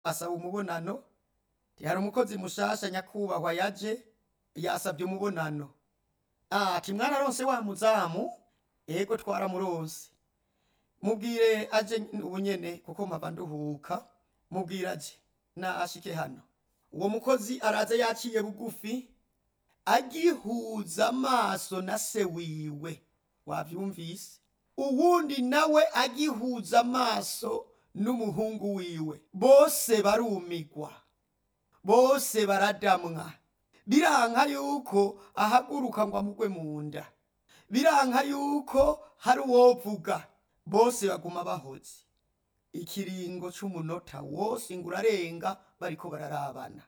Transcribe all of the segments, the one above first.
asaba umubonano hari umukozi mushasha nyakubahwa yaje yasabye umubonano ati mwararonse wa muzamu ego twaramuronse mubwire aje ubu nyene kuko mpava nduhuka mubwire aje na ashike hano uwo mukozi araza yaciye bugufi agihuza amaso na se wiwe wavyumvise uwundi nawe agihuza amaso n'umuhungu wiwe bose barumigwa bose baradamwa biranka yuko ahaguruka ngo amugwe mu nda biranka yuko hari uwovuga bose baguma bahoze ikiringo c'umunota wose ngo urarenga bariko bararabana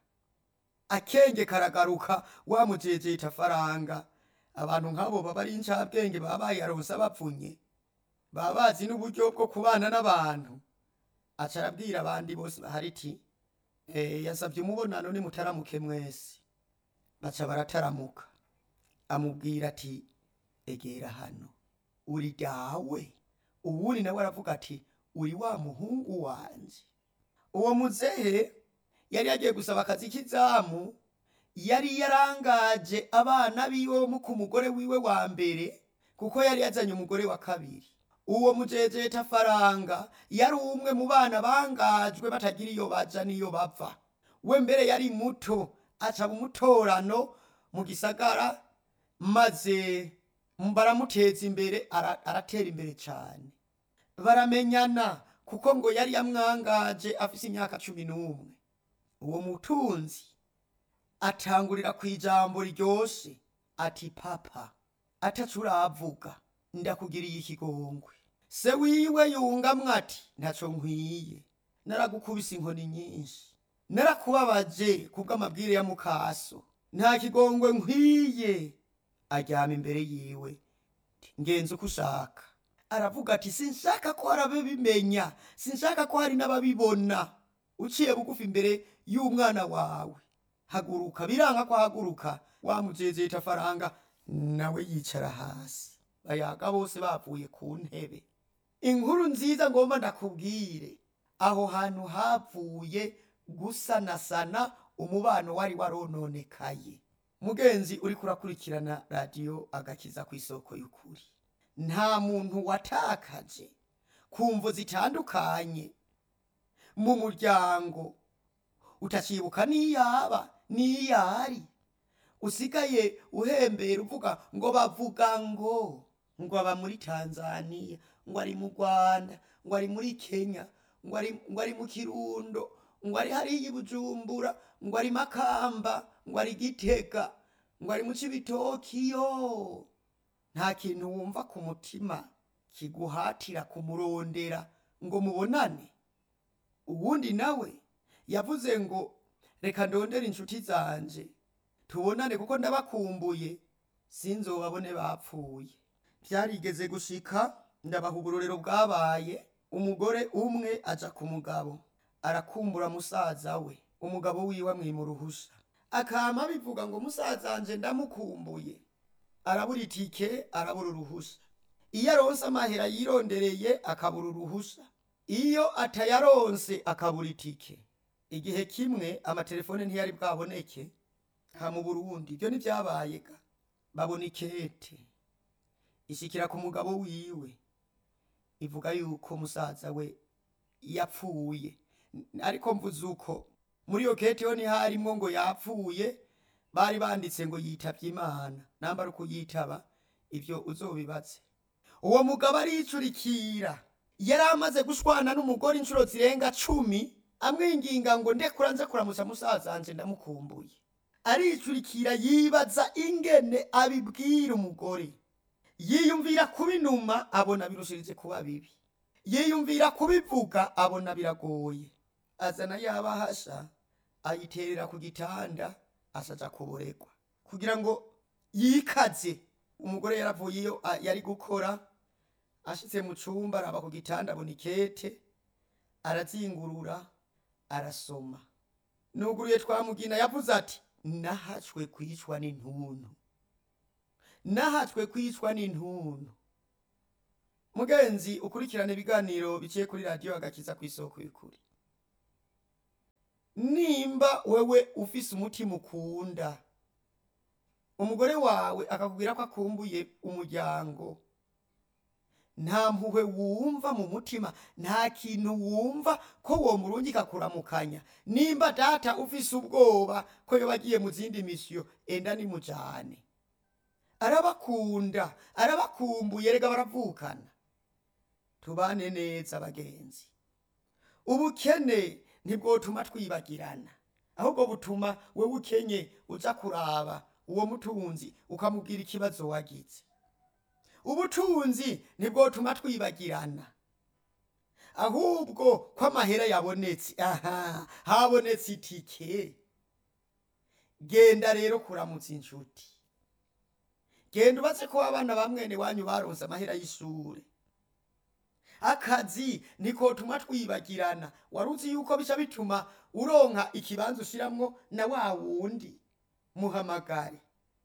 akenge karagaruka wamujejeta faranga abantu nk'abo baba ari incabwenge baba bayaronse bapfunye baba bazi n'uburyo bwo kubana n'abantu aca arabwira abandi bose bahari iti eh, yasavye umubonano nimutaramuke mwese baca barataramuka amubwira ati egera hano uri dawe uwundi nawe aravuga ati uri wa muhungu wanje uwo muzehe yari yagiye gusaba akazi k'izamu yari yarangaje abana biwe mu ku mugore wiwe wa mbere kuko yari yazanye umugore wa kabiri uwo mujejeta faranga yari umwe mu bana bangajwe batagira iyo baja n'iyo bava we mbere yari muto aca umutorano mu gisagara maze baramuteza imbere ara- aratera imbere cane baramenyana kuko ngo yari yamwangaje afise imyaka cumi n'umwe uwo mutunzi atangurira ku ijambo ryoshe ati papa ataco uravuga ndakugiriye ikigongwe se wiwe yungamwo ati ntaco nkwiye naragukubise inkoni nyinshi narakubabaje kubw'amabwire ya mukaso nta kigongwe nkwiye aryama imbere yiwe ngenza uko ushaka aravuga ati sinshaka ko hari ababimenya sinshaka ko hari n'ababibona uciye bugufi imbere y'umwana wawe haguruka biranga ko ahaguruka wamujejeta faranga nawe yicara hasi bayaga bose bavuye ku ntebe inkuru nziza ngomba ndakubwire aho hantu havuye gusanasana umubano wari warononekaye mugenzi uriko urakurikirana radiyo agakiza ku isoko y'ukuri nta muntu watakaje ku mvo zitandukanye mu muryango utacibuka n'iyaba n'iyari usigaye uhembera uvuga ngo bavuga ngo ngo aba muri tanzaniya ngo ari mu rwanda ngo ari muri kenya ngo ari, ngo ari mu kirundo ngo ari hariya i bujumbura ngo ari makamba ngo ari gitega ngo ari mu cibitokiyo nta kintu wumva ku mutima kiguhatira kumurondera ngo mubonane uwundi nawe yavuze ngo reka ndondere inshuti zanje tubonane kuko ndabakumbuye sinzobabone bapfuye byarigeze gushika ndabaha uburorero bwabaye umugore umwe aja ku mugabo arakumbura musaza we umugabo wiwe amwima uruhusha akama bivuga ngo musaza wanje ndamukumbuye arabura itike arabura uruhusha iyo aronse amahera yirondereye akabura uruhusha iyo atayaronse akabura itike igihe kimwe amatelefone ntiyari bwaboneke ha mu burundi ibyo ntibyabaye ga babona ikete ishikira ku mugabo wiwe ivuga yuko musaza we yapfuye ariko mvuze uko muri iyo kete ho ntiharimwo ngo yapfuye bari banditse ngo yitavye imana namba ari ukuyitaba ivyo uzobibaze uwo mugabo aricurikira yari amaze gushwana n'umugore inshuro zirenga cumi amwinginga ngo ndekura nze kuramutsa musaza wanje ndamukumbuye aricurikira yibaza ingene abibwira umugore yiyumvira kubinuma abona birushirije kuba bibi yiyumvira kubivuga abona biragoye azana yabahasha ayiterera ku gitanda asaja kuboregwa kugira ngo yikaze umugore yaravuye iyo a- yari gukora ashitse mu cumba araba ku gitanda abona ikete arazingurura arasoma nuguruye twamugina yavuze ati nahacwe kwicwa n'intuntu nahacwe kwicwa n'intuntu mugenzi ukurikirana ibiganiro biciye kuri radiyo agakiza ku isoko y'ukuri nimba wewe ufise umutima ukunda umugore wawe akakubwira ko akumbuye umuryango nta mpuhwe wumva mu mutima nta kintu wumva ko uwo murungi kakuramukanya nimba data ufise ubwoba ko yoba agiye mu zindi misiyo enda nimujane arabakunda arabakumbuye rega baravukana tubane neza bagenzi ubukene ntibwotuma twibagirana ahubwo butuma wewe ukenye uza kuraba uwo mutunzi ukamubwira ikibazo wagize ubutunzi ntibwotuma twibagirana ahubwo ko amahera yabonetse aha habonetse itike genda rero kuramutsa inshuti genda ubaze ko abana ba mwene wanyu baronse amahera y'ishure akazi nikotuma twibagirana waruzi yuko bica bituma uronka ikibanza ushiramwo na wa wundi muhamagare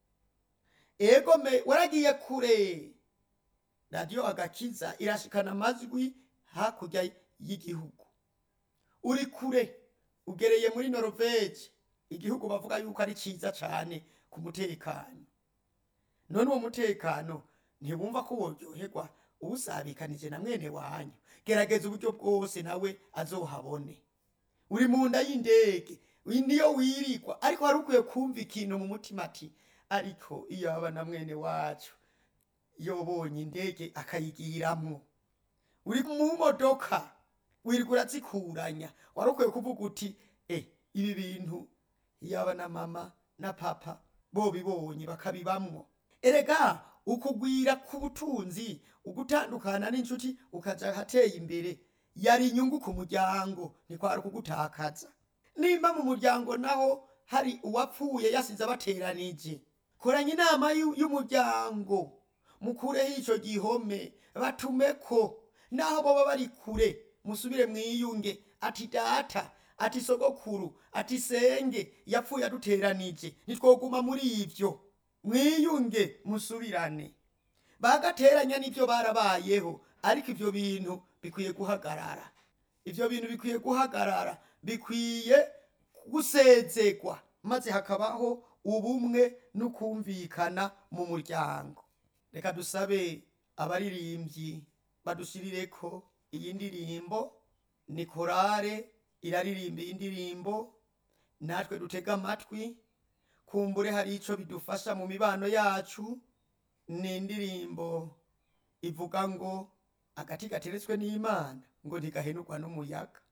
egome waragiye kure radiyo agakiza irashikana amajwi hakurya y'igihugu uri kure ugereye muri norvege igihugu bavuga yuko ari ciza cane ku mutekano none uwo mutekano ntibumva ko woryoherwa usabikanije na mwene wanyu gerageza uburyo bwose nawe azohabone uri mu nda y'indege niyo wirigwa ariko wari ukwiye kumva ikintu mu mutima ati ariko iyo aba na mwene wacu yobonye indege akayigiramwo uri mu modoka wirirwa urazikuranya wari ukwiye kuvuga uti e ibi bintu yaba na mama na papa bobibonye bakabibamwo erega ukugwira k'ubutunzi ugutandukana n'inshuti ukaja ahateye imbere yari inyungu ku muryango ntikwari kugutakaza nimba mu muryango naho hari uwapfuye yasize abateranije koranya inama y'umuryango mukureho ico gihome batumeko naho boba bari kure musubire mwiyunge ati data ati sogokuru ati senge yapfuye aduteranije ntitwoguma muri ivyo mwiyunge musubirane bagateranya n'ivyo barabayeho ariko ivyo bintu bikwiye guhagarara ivyo bintu bikwiye guhagarara bikwiye gusezegwa maze hakabaho ubumwe n'ukumvikana mu muryango reka dusabe abaririmbyi badushirireko iyi ndirimbo ni korale iraririmba iyi ndirimbo natwe dutega amatwi kumbure hari ico bidufasha mu mibano yacu ni indirimbo ivuga ngo agati gateretswe n'imana ngo ntigahenurwa n'umuyaga